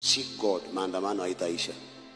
Seek God, maandamano haitaisha,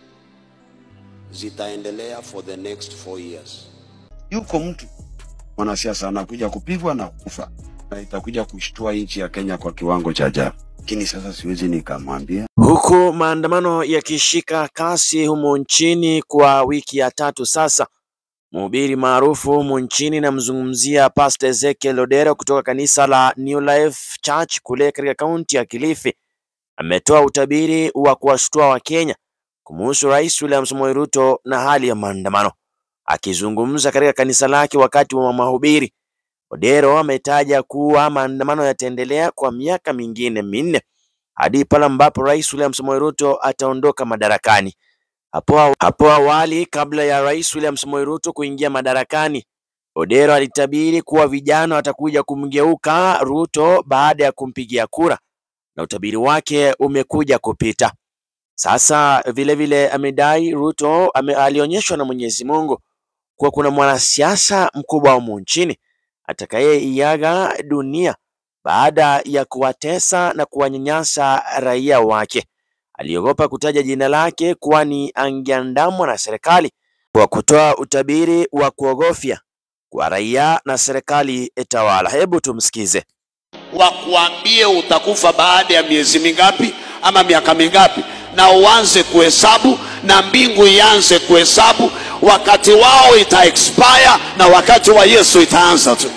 zitaendelea for the next four years. Yuko mtu mwanasiasa anakuja kupigwa na kufa, na itakuja kushtua nchi ya Kenya kwa kiwango cha ajabu, lakini sasa siwezi nikamwambia Huku maandamano yakishika kasi humu nchini kwa wiki ya tatu sasa, mhubiri maarufu humu nchini namzungumzia Pastor Ezekiel Odero kutoka kanisa la New Life Church kule katika kaunti ya Kilifi ametoa utabiri wa kuwashtua Wakenya kumuhusu Rais William Samoei Ruto na hali ya maandamano. Akizungumza katika kanisa lake wakati wa mahubiri, Odero ametaja kuwa maandamano yataendelea kwa miaka mingine minne hadi pale ambapo Rais William Samoei Ruto ataondoka madarakani. Hapo, aw- hapo awali kabla ya Rais William Samoei Ruto kuingia madarakani, Odero alitabiri kuwa vijana watakuja kumgeuka Ruto baada ya kumpigia kura na utabiri wake umekuja kupita. Sasa vile vile amedai Ruto ame, alionyeshwa na Mwenyezi Mungu kuwa kuna mwanasiasa mkubwa humu nchini atakayeiaga dunia baada ya kuwatesa na kuwanyanyasa raia wake. Aliogopa kutaja jina lake kwani angeandamwa na serikali kwa kutoa utabiri wa kuogofya kwa raia na serikali tawala. Hebu tumsikize. wakuambie utakufa baada ya miezi mingapi ama miaka mingapi, na uanze kuhesabu na mbingu ianze kuhesabu. Wakati wao ita expire na wakati wa Yesu itaanza tu.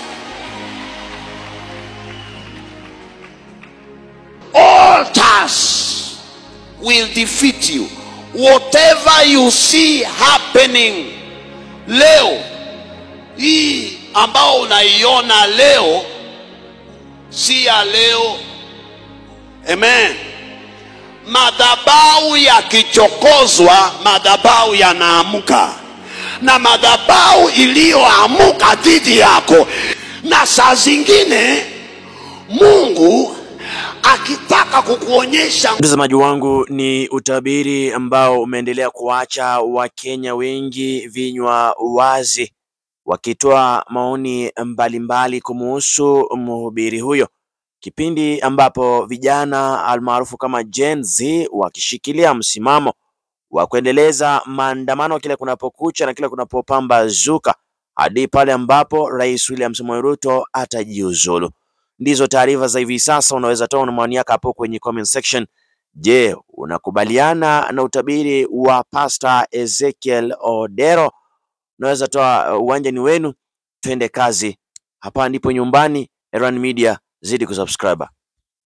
Altars will defeat you. Whatever you see happening leo hii ambao unaiona leo si ya leo. Amen. Madhabahu yakichokozwa, madhabahu yanaamka, na madhabahu iliyoamuka dhidi yako, na saa zingine Mungu akitaka kukuonyesha Mtazamaji wangu, ni utabiri ambao umeendelea kuacha Wakenya wengi vinywa wazi, wakitoa maoni mbalimbali kumuhusu mhubiri huyo, kipindi ambapo vijana almaarufu kama Gen Z wakishikilia msimamo wa kuendeleza maandamano kila kunapokucha na kila kunapopambazuka hadi pale ambapo Rais William Samoei Ruto atajiuzulu. Ndizo taarifa za hivi sasa. Unaweza toa na maoni yako hapo kwenye comment section. Je, unakubaliana na utabiri wa Pastor Ezekiel Odero? Unaweza toa, uwanja ni wenu, twende kazi. Hapa ndipo nyumbani. Erwan Media, zidi kusubscribe.